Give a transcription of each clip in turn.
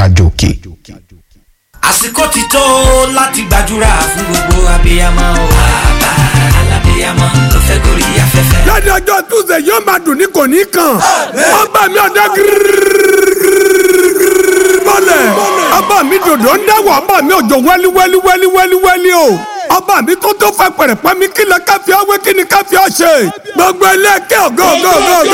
àjò òkè. àsìkò ti tó láti gbàdúrà fún gbogbo abiyamọ o. bàbá alábiyamọ ló fẹ́ gorí afẹ́fẹ́. lẹ́ni ọjọ́ túnṣe yóò máa dùn ní kò ní kàn. ọba mi ọ̀dọ́ bọ́lẹ̀. ọba mi dòdò ń dáwọ̀ ọba mi òjò wẹ́lí wẹ́lí wẹ́lí wẹ́lí wẹ́lí o. ọba mi tó tó fa pẹ̀rẹ̀pẹ́ mi kí lọ káfí ọwé kí ni káfí ọ ṣe. gbogbo ẹlẹ́kẹ́ ògo ògo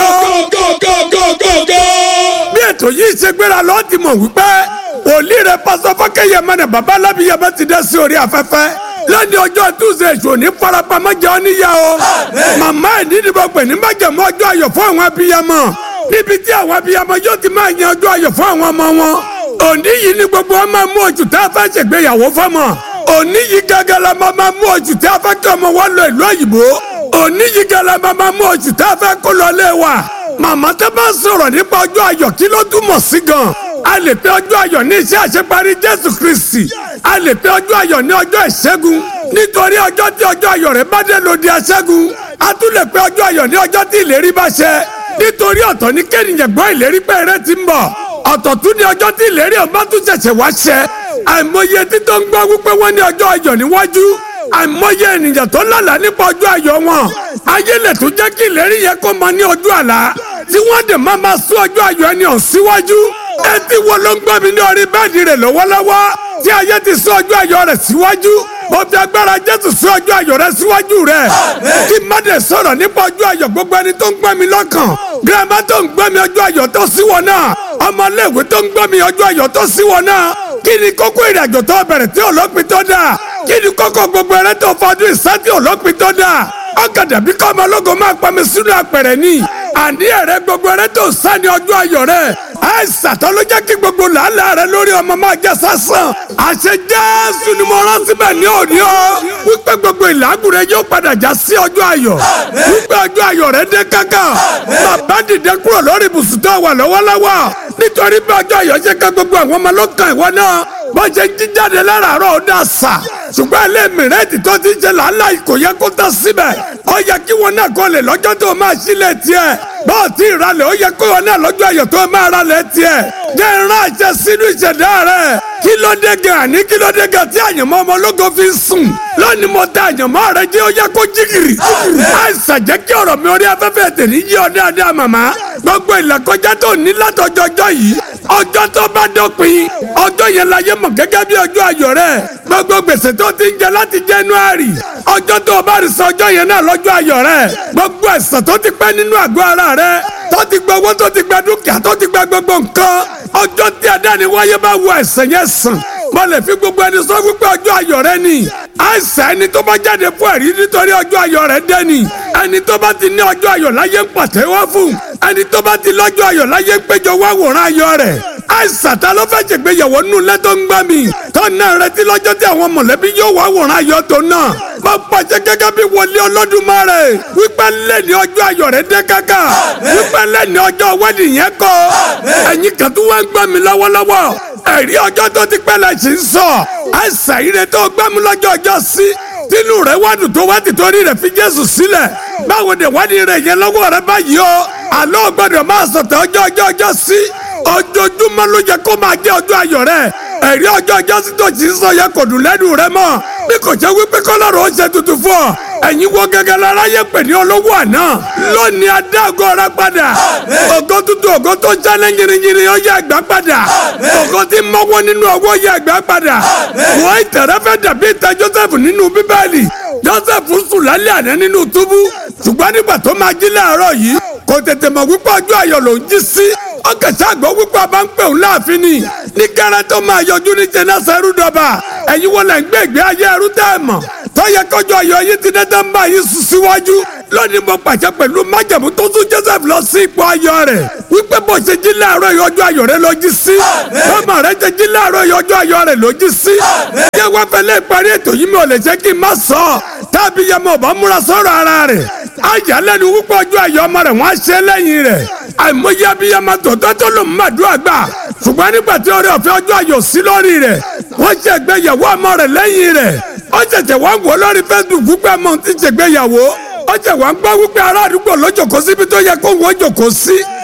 ògo ògo. bí ètò yìí ṣe gbéra lọ́ọ́ ti mọ̀ wípé òlì rẹ̀ pásọ fọ́kẹ́yẹ mẹ́rin bàbá alábìyẹmẹ ti dẹ́ sí orí afẹ́fẹ́ lẹ́ni ọjọ́ tuesday èso ní farapamọ́ jẹ́ ọ́níyà o màmá ẹ̀ nídìí bọ́ pè ní májèmọ́ ọjọ́ ayọ̀ fún àwọn abiyamọ níbi tí àwọn abiyamọ yóò ti máa yan ọjọ́ ayọ̀ fún àwọn ọmọ wọn òní yìí ni gbogbo wọn máa mú oṣù tá a fẹ́ ṣègbéyàwó fọ́mọ òní yìí gẹ́gẹ́ la máa máa mú oṣù tá a fẹ́ kí ọmọ wa lọ ìlú òyìnbó òní yìí gẹ́gẹ́ la máa máa mú oṣù tá a fẹ́ kó lọ lé wa màmá tó bá sọ̀rọ̀ nípa ọjọ́ ayọ̀ kí ló túmọ̀ sí gan a lè pe ọjọ́ ayọ̀ ní iṣẹ́ àṣeparí jésù kristi a lè pe ọjọ́ ayọ̀ ní ọjọ́ ìṣẹ́gun nítorí ọjọ́ tí ọjọ́ ayọ̀ rẹ̀ bá dé lòdì aṣẹ́gun a tún lè pe ọjọ́ ayọ̀ ní ọjọ́ tí ìlérí bá ṣẹ nítorí ọ̀tọ̀ ní kéèyàn gbọ́ ìlérí pé eré ti ń bọ̀ ọ̀tọ̀ tún ní ọjọ́ tí ìlérí ọba tún ṣẹ̀ṣẹ̀ wá ṣẹ àìmọye títọ́ ń gbọ́ wípé wọ́n ní ọjọ́ ayọ̀ níwájú àìmọye ènìyàn tó lálàá nípa ọjọ́ ayọ̀ wọn ayé lè tún jẹ́ kí ìlérí yẹn kó máa ní ọjọ́ àlá tí wọ́n dẹ̀ máa máa sún ọjọ́ ayọ̀ ẹni hàn síwájú etí wo ló ń gbọ́ mi ní orí bẹ́ẹ̀dì rẹ̀ lọ́wọ́lọ́wọ́ tí ayé ti sún ọjọ́ ayọ̀ rẹ̀ síwájú mo fi agbára jésù sún ọjọ́ ayọ̀ rẹ̀ síwájú rẹ̀ kí mádé sọ̀rọ̀ nípa ọjọ́ ayọ̀ gbogbo ẹni tó ń gbọ́ mi lọ́kàn gírámà tó ń gbọ́ mi ọjọ́ ayọ̀ tó sí wọn náà ọmọléèwé tó ń gbọ́ mi ọjọ́ ayọ̀ tó sí wọn náà kí ni kókó ìrìnàjò tó bẹ̀rẹ̀ tí olópin tó dà kí ni kókó gbogbo ẹrẹ́ tó fọdún ìsátì olópin tó dà ọ̀gàdà bí kọ́ ọmọ ológo máa pa mi sínú apẹ̀rẹ̀ ni àní ẹ̀rẹ́ gbogbo ẹrẹ́ tó sá ní ọjọ́ ayọ̀ rẹ̀ àìsàn tó ló jẹ́ kí gbogbo làálàá rẹ lórí ọmọ máa jẹ́ sásán àṣẹ jésù ni mo rán síbẹ̀ ní òní o wípé gbogbo ìlàgùn rẹ yóò padà já sí ọjọ́ ayọ̀ wípé ọjọ́ ayọ̀ rẹ dé kankan bàbá dìde kúrò lórí ibùsùn tó wà lọ́wọ́lọ́wọ́ nítorí bí ọjọ́ ayọ̀ ṣe ká gbogbo àwọn ọmọ lọ́kàn ìwọ náà bó ṣe ń jíjáde láràárọ̀ ó dà sà ṣùgbọ́n ilé mìíràn tó ti ṣe làálàá kò yẹ kó tán síbẹ̀ ó yẹ kí wọn náà kọ́ lè lọ́jọ́ tó máa sílẹ̀ tiẹ̀ bọ́ọ̀ tí ìralẹ̀ ó yẹ kó wọn náà lọ́jọ́ ayọ̀ tó máa ralẹ̀ tiẹ̀ jẹ́ ìran àṣẹ sínú ìṣẹ̀dá rẹ̀ kí ló dé gan àní kí ló dé gan tí àyànmọ́ ọmọ ológo fi ń sùn lónìí mo ta àyànmọ́ rẹ jẹ́ ó yẹ kó jígìrì àìsàn jẹ́ kí ọ̀rọ̀ mi orí afẹ́fẹ́ tèmi yí ọ dáadáa màmá gbogbo ìlàkọjá tó ní látọjọjọ yìí ọjọ́ tó bá dópin ọjọ́ yẹn la yẹ mọ̀ gẹ́gẹ́ bí ọjọ́ ayọ̀ rẹ̀ gbogbo gbèsè tó ti ń jẹ láti January ọjọ́ tó o bá rí sọ ọjọ́ yẹn náà lọ́jọ́ ayọ̀ rẹ̀ gbogbo ẹ̀sán tó ti pẹ́ nínú àgọ́ ara rẹ̀ tó ti gba owó tó ti gba dúkìá tó ti gba gbogbo nǹkan ọjọ́ tí adáni wáyé bá wọ ẹ̀sán yẹn sàn mo lè fi gbogbo ẹni sọ wípé ọjọ́ ayọ̀ rẹ ni àìsàn ẹni tó bá jáde fún ẹ̀rí nítorí ọjọ́ ayọ̀ rẹ dé ni ẹni tó bá ti ní ọjọ́ ayọ̀ láyé ń pàtẹ́wọ́ fún ẹni tó bá ti lọ́jọ́ ayọ̀ láyé ń péjọ wá wòrán ayọ̀ rẹ̀ àìsàn ta ló fẹ́ ṣègbéyàwó nínú ilé tó ń gbá mi tó náà retí lọ́jọ́ tí àwọn mọ̀lẹ́bí yóò wá wòrán ayọ̀ tó náà mo pàṣẹ gẹ́gẹ́ bí wọlé Olódùmarè wípé lẹ́ni ọjọ́ ayọ̀ rẹ dé kákà wípé lẹ́ni ọjọ́ wẹ́ẹ̀dì yẹn kọ́ ẹ̀yin kan tó wá ń gbá mi lọ́wọ́lọ́wọ́ ẹ̀rí ọjọ́ tó ti pẹ́ la ṣì ń sọ àìsàn ire tó gbá mi lọ́jọ́ ọjọ́ sí tínú rẹ̀ wádùn tó wá ti torí rẹ̀ fi Jésù sílẹ̀ báwo ni wádìí rẹ̀ yẹn lọ́wọ́ rẹ̀ báyìí o àlọ́ gbọ́dọ̀ máa sọ̀tẹ̀ ọjọ́ ọjọ́ ọjọ́ sí ojoojúmọ́ ló yẹ kó máa jẹ́ ọjọ́ ayọ̀ rẹ̀ ẹ̀rí ọjọ́ ọjọ́ sí tó ti sọ yẹ kò dùn lẹ́nu rẹ̀ mọ́ bí kò jẹ́ wípé kọ́lọ́rọ̀ ó ṣe tuntun fún ọ ẹ̀yin wo gẹ́gẹ́ lára yẹ pè ní olówó àná lónìí adágọ́ ọ̀rá padà ògo tuntun ògo tó jálẹ̀ yìnyínyìnyín ó yẹ ẹgbẹ́ padà ògo tí mọ́wọ́ nínú ọwọ́ yẹ ẹgbẹ́ padà wọ́n ìtẹ̀rẹ́ fẹ́ dàbí ìtẹ̀ Joseph nínú bíbélì Joseph sùn lálẹ́ àná nínú túbú ṣùgbọ́n nígbà tó máa jí láàárọ̀ yìí kò tètè mọ̀ wípé ọjọ́ ayọ̀ ló ń jí sí ọkẹ̀sẹ̀ àgbọ̀ wípé a bá ń pè òun láàfin ni ní gẹ́rẹ́ tó máa yọjú ní jẹ́nẹ́sẹ̀ rúdọ̀bà ẹ̀yin wọlé ń gbé ìgbé ayé ẹrú tẹ́ ẹ̀ mọ̀ tọ́yẹ kọjọ ayọ̀ yìí ti dẹ́dẹ́ ń bá yín sùn síwájú lónìí mo pàṣẹ pẹ̀lú májẹ̀mú tó tún Joseph lọ sí ipò ayọ̀ rẹ̀ wípé bó ṣe jí láàárọ̀ ìyọjọ́ ayọ̀ rẹ̀ ló jí sí bọ́mọ rẹ̀ ṣe jí láàárọ̀ ìyọjọ́ ayọ̀ rẹ̀ ló jí sí yẹ wá fẹlẹ́ ìparí ètò yìí mi ò lè ṣe kí n má sọ ọ́ tábí yẹ mo bá múra sọ̀rọ̀ ara rẹ̀ ayálẹ́nu wípé ọjọ́ ayọ̀ ọmọ rẹ̀ wọ́n á ṣe lẹ́yìn rẹ̀ àìmọye abiyamọ tòótọ́ tó lò ń màdúrà gbà ṣùgbọ́n nígbà tí orí ọ̀fẹ́ ọjọ́ ayọ̀ sí lórí rẹ̀ wọ́n ṣe ìgbéyàwó ọmọ rẹ̀ lẹ́yìn rẹ̀ ó ṣẹ̀ṣẹ̀ wá ń wò lórí Facebook wípé ọmọ ti ṣègbéyàwó ó ṣẹ̀ wá ń gbọ́ wípé ará àdúgbò ló jókòó síbi tó yẹ kó wọ́n jókòó sí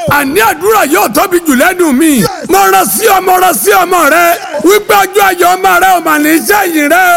àní àdúrà yóò tóbi jù lẹ́nu mi mo rán sí ọmọ rán sí ọmọ rẹ wípé ọjọ́ ayọ̀ ọmọ rẹ ò mà ní sẹ́yìn rẹ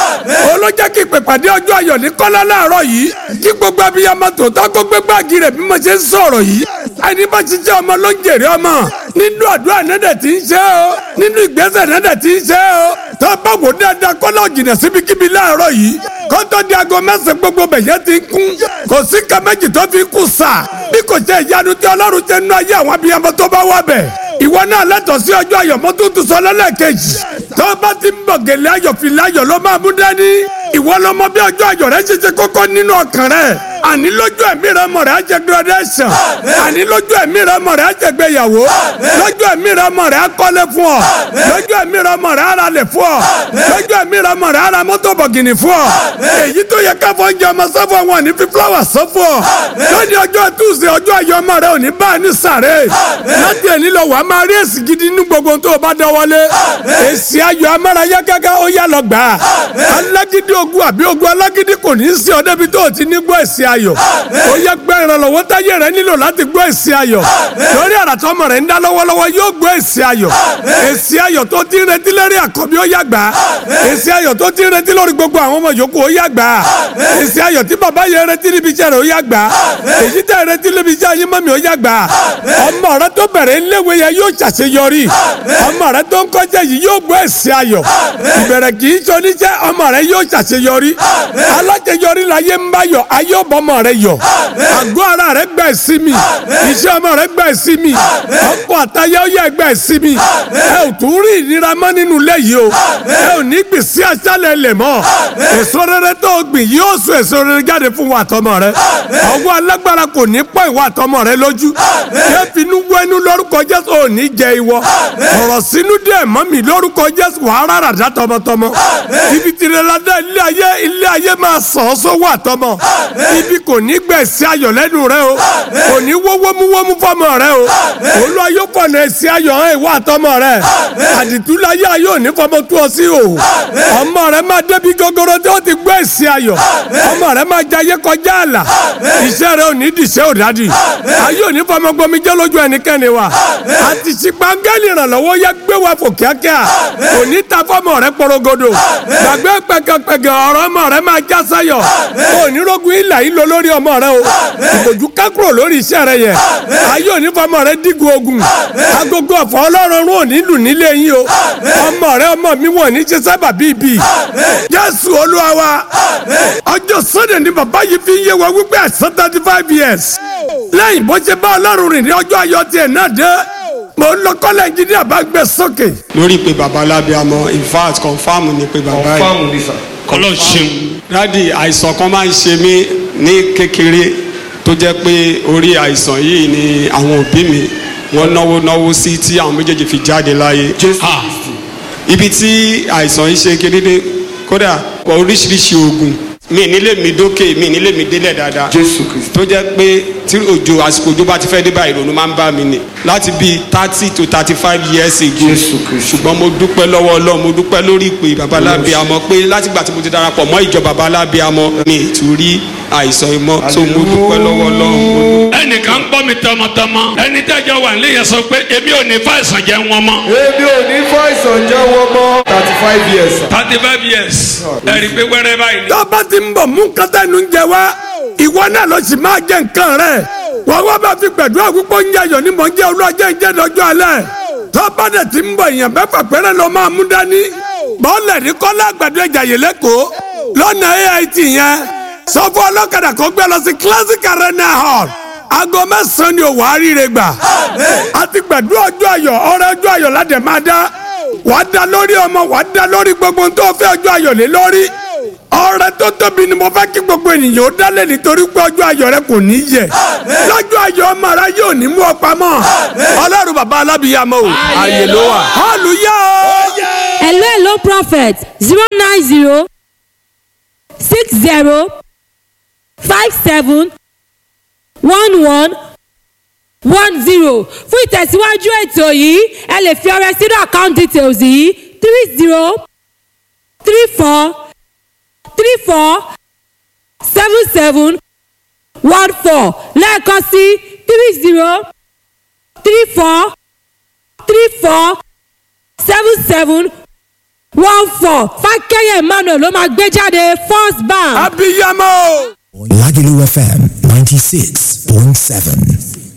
o olójẹ́ kí ìpèpàdé ọjọ́ ayọ̀ ní kọ́lá láàárọ̀ yìí kí gbogbo abiyamọ tòótọ́ kó gbé gbági rẹ̀ bí mo ṣe ń sọ̀rọ̀ yìí ẹni bá ṣiṣẹ́ ọmọ ló ń jèrè ọmọ nínú àdúrà nẹ́dẹ̀ tí ń ṣe o nínú ìgbésẹ̀ nẹ́dẹ̀ tí ń ṣe o tó bá wò dáadáa kọ́lá òjìnà síbikíbi láàárọ̀ yìí kótó di aago mẹ́sàn gbogbo bẹ̀yẹ ti ń kún kò sí ká méjì tó fi kú sà bí kò ṣe ìyanu tí ọlọ́run ṣe nú ayé àwọn abiyamọ tó bá wà bẹ̀ ìwọ náà lẹ́tọ̀ọ́ sí ọjọ́ ayọ̀ mọ́ tuntun sọ lẹ́lẹ́kejì tó bá ti ń bọ̀ gèlè ayọ̀ fìlà ayọ̀ ló máa mú dání ìwọ ló mọ bí ọjọ́ ayọ̀ rẹ ṣe ṣe kókó nínú ọkàn rẹ àní lójú ẹ̀mí rẹ mọ̀ rẹ á jẹ graduation àní lójú ẹ̀mí rẹ mọ̀ rẹ á jẹ gbéyàwó lójú ẹ̀mí rẹ mọ̀ rẹ á kọ́lé fún ọ lójú ẹ̀mí rẹ mọ̀ rẹ á ra lẹ̀ fún ọ lójú ẹ̀mí rẹ mọ̀ rẹ á ra mọ́tò bọ̀gìnì fún ọ èyí tó yẹ káfọ́ oúnjẹ ọmọ sọ́fọ̀ wọn ní fi fúláwà sọ́fọ̀ lónìí ọjọ́ tuesday ọjọ́ ayọ̀ ọmọ rẹ ò ní bá a ní sàré láti ẹni lọ wàá máa rí èsì gidi nínú gbogbo tó o bá dánwọlé èsì ayọ̀ amárayá gágá ó yá lọ gbà á alágídí ogun àbí ogun alágídí kò ní í sí ọ débi tó o ti ní gbọ́ èsì ayọ̀ ó yẹ gbẹ́ ìrànlọ́wọ́ táyé rẹ nílò láti gbọ́ èsì ayọ̀ lórí àràtọ́ ọmọ rẹ ń dá lọ́wọ́lọ́wọ́ yóò gbọ́ èsì ayọ̀ èsì ayọ̀ tó ti ń retí lérí àkọ́bí ó yá gbà á èsì ayọ̀ tó ti ń retí lórí gbogbo àwọn ọmọ yòókù ó yá gbà á èsì ayọ̀ tí bàbá yẹn retí níbi iṣẹ́ rẹ̀ ó yá gbà á èyí tẹ́ retí níbi iṣẹ́ ayé mọ́mi ó yá gbà á ọmọ rẹ tó bẹ̀rẹ̀ ńléwé yẹn yóò ṣàṣeyọrí ọmọ rẹ tó ń kọjá yìí yóò gbọ́ èsì ayọ̀ ìbẹ̀rẹ̀ kì í ṣoníṣẹ́ ọmọ rẹ yóò ṣàṣeyọrí aláṣeyọrí láyé ń bá yọ ayé ọbọmọ rẹ yọ àgọ́ ara rẹ gbà ìsinmi iṣẹ́ ọmọ rẹ gbà ìsinmi ọkọ àtayé ọyẹ gbà ìsinmi ẹ ò tún rí ìnira mọ́ nínú ilé yìí o ẹ ò ní gbìn sí aṣálẹ̀ lẹ̀ mọ́ èso rere tó o gbìn yóò so èso rere jáde fún wa àtọmọ rẹ ọwọ́ alágbára kò ní pọ̀ ìwà àtọmọ rẹ lójú yẹ finú wẹnu lórúkọ Jésù ò ní jẹ ìwọ ọ̀rọ̀ sínú díẹ̀ mọ́ mi lórúkọ Jésù wàá rárá dá tọmọtọmọ ibi tìrẹ ládá ilé ayé ilé ayé máa sàn ọ́ sówó àtọmọ ibi kò ní gbẹ̀sí ayọ̀ lẹ́nu rẹ o kò ní wọ́wọ́múwọ́mú fọmọ rẹ o olú ayé fọ̀nà ẹ̀sí ayọ̀ hàn ìwà àtọmọ rẹ àdìtúláyé ayé òní fọmọ tó ọ sí o ọmọ rẹ máa débi gogoro tí ó ti gbọ́ ẹ̀sí ayọ̀ ọmọ rẹ máa jayé kọjá àlà iṣẹ́ rẹ ò ní dìṣẹ́ òdádì ayé òní fọmọ gbomi jẹ́ lójú ẹnikẹ́ni wa àti ṣìpàgẹ́lì ìrànlọ́wọ́ yẹ gbé wa fò kíákíá òní ta fọmọ rẹ porogodo gbàgbé pẹkẹpẹkẹ ọ̀rọ̀ ọmọ rẹ máa já sáyọ̀ onírógun ilà yìí lọ lórí ọmọ rẹ o ìbòjú kákúrò lórí iṣẹ́ rẹ yẹ ayé òní fọmọ rẹ dígun ogun agogo ọ̀fọ̀ ọlọ́run rún òní lù nílé yín o ọmọ rẹ ọmọ mi wọ̀n ní ṣe sábà bíi bíi jésù olúwa wa ọjọ́ sunday ni bàbá yìí fi ń yé wa wípé àìsàn thirty five years lẹ́yìn bó ṣe bá ọlọ́run rìn ní ọjọ́ ayọ̀ tiẹ̀ náà dé mo ń lọ kọ́lẹ̀ engineer bá gbé sókè. lórí pé baba lábíàmọ in fact confam ni pé baba yìí fáwọn bí sà. kọlọ ṣeun dádì àìsàn kan máa ń ṣe mí ní kékeré tó jẹ́ pé orí àìsàn yìí ni àwọn òbí mi wọ́n náwó náwó sí tí àwọn méjèèjì fi jáde láyé jésù ha kristi. ibi tí àìsàn yìí ṣe kérédé kódà oríṣiríṣi oògùn mi nílé mi dókè mi nílé mi délẹ̀ dáadáa jésù kristi. tó jẹ́ pé tí òjò àsìkò òjò bá ti fẹ́ dé báyìí ìrònú máa ń bá mi ni láti bíi thirty to thirty five years ago jésù kristi. ṣùgbọ́n mo dúpẹ́ lọ́wọ́ ọlọ́run mo dúpẹ́ lórí ìpè babalábíàmọ́ pé látìgbà tí mo ti darapọ̀ mọ́ ìjọ babalábíàmọ́ mi ì tún rí àìsàn ìmọ̀ so mo dúpẹ́ lọ́wọ́ ọlọ́run mo dúpẹ́. ẹnìkan ń gbọ́ mi tọmọtọmọ ẹni tẹ́jọ́ wà nílé yẹn sọ pé èmi ò ní fàìsàn jẹ́ wọn mọ́ èmi ò ní fàìsàn jẹ́ wọ́n mọ́ thirty five years. sà. thirty five years ẹ rí i pé wẹ́rẹ́ báyìí ni. tó bá ti ń bọ̀ mú kátà nu jẹ wá ìwọ náà ló sì máa jẹ nǹkan rẹ wọ́n wá bá fi gbẹ̀dúrà púpọ̀ ń jẹyọ̀ ní mò ń jẹ́ olúwàjẹ́ ìjẹ́ lọ́jọ́ alẹ́ tó bá dẹ̀ ti ń bọ̀ èèyàn mẹ́fà péré ló máa mú dání bọ́ọ̀lẹ̀ ní kọ́lá àgbàdo ìjàyè lẹ́kọ̀ọ́ lọ́nà AIT yẹn sọ fún ọlọ́kadà kó gbé lọ sí classic arena hall aago mẹ́sàn-án ni òwò àríire gbà a ti gbẹ̀dúrà ọjọ́ ayọ̀ ọ̀rẹ́ ọjọ́ ayọ̀ ládẹ̀ máa dá wàá dá lórí ọmọ wàá dá lórí gbogbo ohun tó fẹ́ ọjọ́ ayọ̀ lé lórí ọrẹ tó tóbi ni mo fẹ́ kí gbogbo ènìyàn ó dálé nítorí pé ọjọ́ ayọ̀ rẹ kò ní yẹ lọ́jọ́ ayọ̀ ọmọ rẹ yóò ní mú ọ pamọ́ ọlọ́run bàbá alábìyàmọ o ààyè ló wà hallelujah o. hello hello prophet zero nine zero six zero five seven one one one zero fún ìtẹ̀síwájú ètò yìí ẹ lè fi ọrẹ sínú account details yìí three zero three four three four seven seven one four lẹ́ẹ̀kan sí three zero three four three four seven seven one four fákẹ́yẹ emmanuel ló máa gbé jáde first bank. abiyamọ. Lagelu FM 96.7.